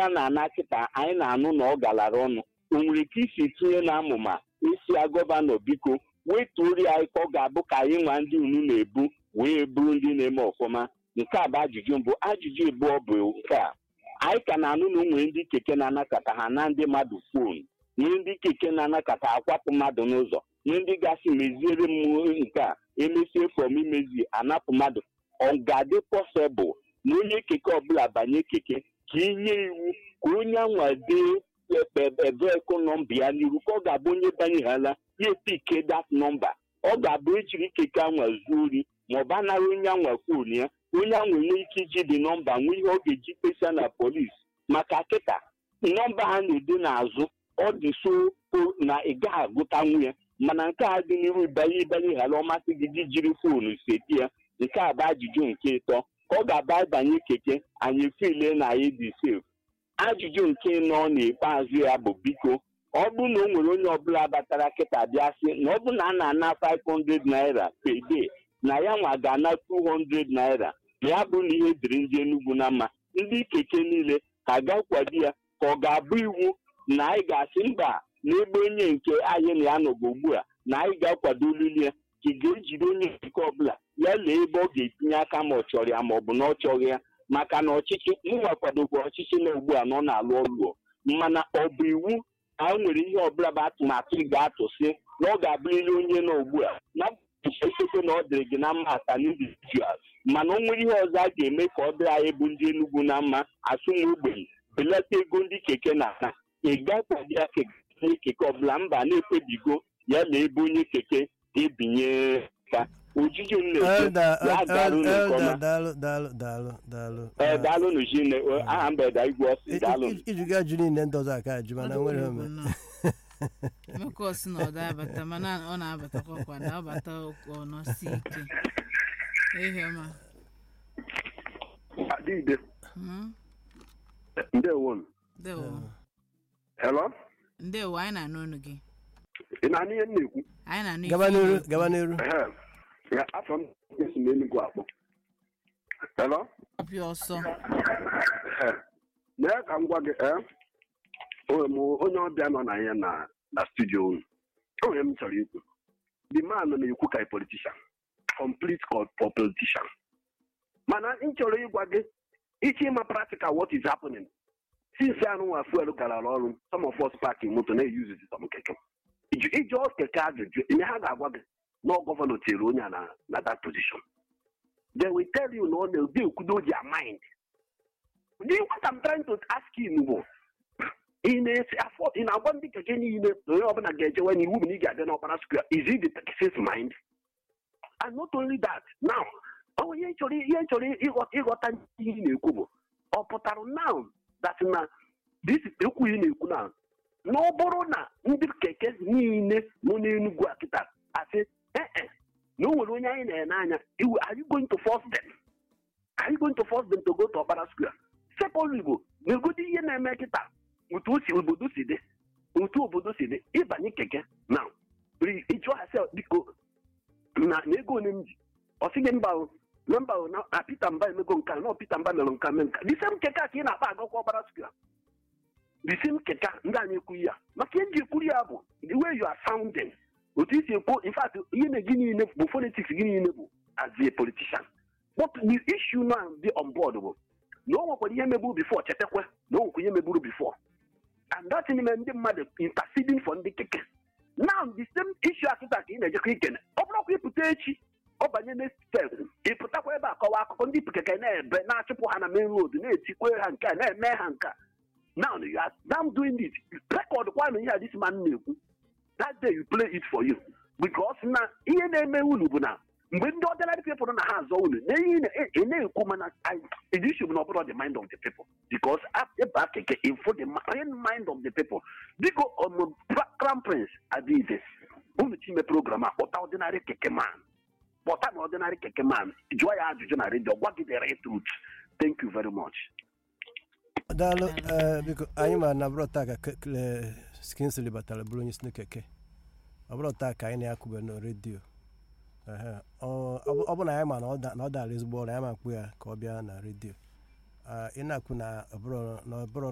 a na-ana kịta anyị na-anụ na ọ galara ọnụ o nwere ike isi tinye na amụma isi ya gọvanọ biko wetuori anyị ka ọ ga-abụ ka anyị nwa ndị unu na-ebu wee bụrụ ndị na-eme ọfụma nke a bụ ajụjụ mbụ ajụjụ abụọ bụ nke a anyị ka na-anụ na nwere ndị keke na-anakọta ha na ndị mmadụ fon nwee ndị keke na-anakọta akwapụ mmadụ n'ụzọ nwee ndị gasị meziere m nke a emesie fọm imezi anapụ mmadụ ọ ga-adị pọsịbụl na onye keke ọbụla banye keke ka inye iwu ka onye anwa dee ebeko nọmba ya n'iru ka ọ ga-abụ onye banyeghala ya epike dat nọmba ọ ga-abụ ejiri keke anwa zuo ori ma ọ bụ anara onye anwa fon ya onye ahụ nwee ike iji dị nọmba nwee ihe ọ ga-eji kpesa na polis maka kịta nọmba ha na-ede n'azụ ọ dị so na ị gaghị agụtanwu ya mana nke a dị n'iru ịbanye ịbanye ghara ọmasị gị ji jiri foonu seti ya nke a bụ ajụjụ nke ịtọ ka ọ ga-aba banye keke anyị file na anyị dị sef ajụjụ nke ịnọ n'ikpeazụ ya bụ biko ọ bụrụ na o nwere onye ọbụla batara kịta bịa sị na ọ bụ na a na-ana 500 naira per day na ya nwa ga-ana 200 naira ma ya bụ na ihe dịrị ndị Enugu na mma ndị keke niile ka ga-akwado ya ka ọ ga-abụ iwu na anyị ga-asị mba n'ebe onye nke anyị na ya nọgụ ugbu a na anyị ga-akwado olili ya ka ị ga-ejide onye nke ọbụla ya lee ebe ọ ga-etinye aka ma ọ chọrọ ya ma ọ bụ na ọ chọghị ya maka na ọchịchị mụnwa kwadokwa ọchịchị na ugbu a na ọ na-alụ ọlụ mana ọ bụ iwu na o nwere ihe ọbụla bụ atụmatụ ị ga-atụsị na ọ ga-abụrịrị onye nọ ugbu a na echekwekwe na ọ dịrị gị na mma ata individual mana o nwere ihe ọzọ a ga-eme ka ọ dịrị anyị bụ ndị Enugu na mma asụnwa ogbenye belata ego ndị keke na ana ị gakwado ya onye keke ọbụla mba na-ekpebigo ya na ebe onye keke ebinye ka ojiji m na-ekwe ya garụ nke ọma ee daalụ n'ujine aha mbeda igwe ọsị daalụ ijuga ajụ niile ndị ọzọ aka ajụ mana nwere ome emeka ọsị na ọ da-abata mana ọ na-abatakwa kwa na ọbata ọnọsi ike ihe ọma adịde Hmm? ndewo ndewo hello ndewo anyị na-anụ ọnụ gị ị na-anụ ihe m na-ekwu anyị na-anụ gaba ife n'iru ị gaba n'iru Ehe. Ya, afọ m esi m Enugu akpọ hello na-ekwu ọsọ Ehe. mee ka m gwa gị ee onwe m onye ọbịa nọ na ya na na studio unu onwe m chọrọ ikwu the man na-ekwu ka a politician complete co- for politician mana m chọrọ ịgwa gị iche ịma practical what is happening since anụnwa fuel gara ọrụ some of us park moto na-eyuzi some keke iji iji ọ keke ajụjụ ihe ha ga-agwa gị na ọ gọvanọ tinyere onye a na na that position they will tell you na ọ na-ede ekwudo their mind the what I'm trying to ask you bụ ị na-esi afọ ị na-agwa ndị keke niile na onye ọbụla ga-ejewe n'iwu bụ na ị ga-adị n'ọkpara square is it the taxis mind and not only that now ọ ihe chọrọ ihe chọrọ ịghọta ịghọta ihe ị na-ekwu bụ ọ pụtara now that na this ekwu ị na-ekwu na na ọ bụrụ na ndị keke niile nọ n'Enugu a kịta asị ee na o nwere onye anyị na-ene anya iwe are you going to force them are you going to force them to go to ọkpara square secondly bụ n'egodi ihe na-eme kịta otu o si obodo si dị otu obodo si dị ịbanye keke na ịjụọ ha sị biko na na ego ole m ji ọ sị gị mba o na mba o na na Peter Mba emego nka na Peter Mba mere nka mee nka the same keke a ka ị na-akpa agakwa ọbara square the same keke a ndị anyị ekwughị ya maka ihe nji ekwuru ya bụ the way you are sounding otu isi ekwu in fact ihe na gị niile bụ politics gị niile bụ as a politician but the issue now dị on board bụ na o nwekwara ihe meburu before chetakwa na o nwekwa ihe meburu before and that n'ime ndị mmadụ interceding for ndị keke now the same issue akịta ka ị na-ejekwa ikene ọ bụrụkwa ịpụta echi ọ banye next step ịpụtakwa ebe a kọwa akụkọ ndị keke na-ebe na-achụpụ ha na main road na-etikwe ha nke a na-eme ha nke a now you are now doing it record kwanụ ihe a this man na-ekwu that day you play it for you because na ihe na-eme unu bụ na mgbe ndị ordinary people nọ na ha azọ unu na ihe ị na-ekwu mana the issue bụ na ọ bụrụ the mind of the people because ebe keke info the main mind of the people biko ọmụ crown prince adịghịde unu chime program a kpọta ordinary keke man kpọta na ordinary keke man jụọ ya ajụjụ na redio gwa gị the right truth thank you very much daalụ ee biko anyị ma na bụrụ taa ka skinsili batara bụrụ onye isi na keke ọ bụrụ taa ka anyị na-akwụbe na redio ehe, ọ ọ bụ na anyị ma na ọ da- na ọ dara ezigbo ọrụ anyị ma mkpu ya ka ọ bịa na redio Ah, ị na-akwụ na ọ bụrụ na ọ bụrụ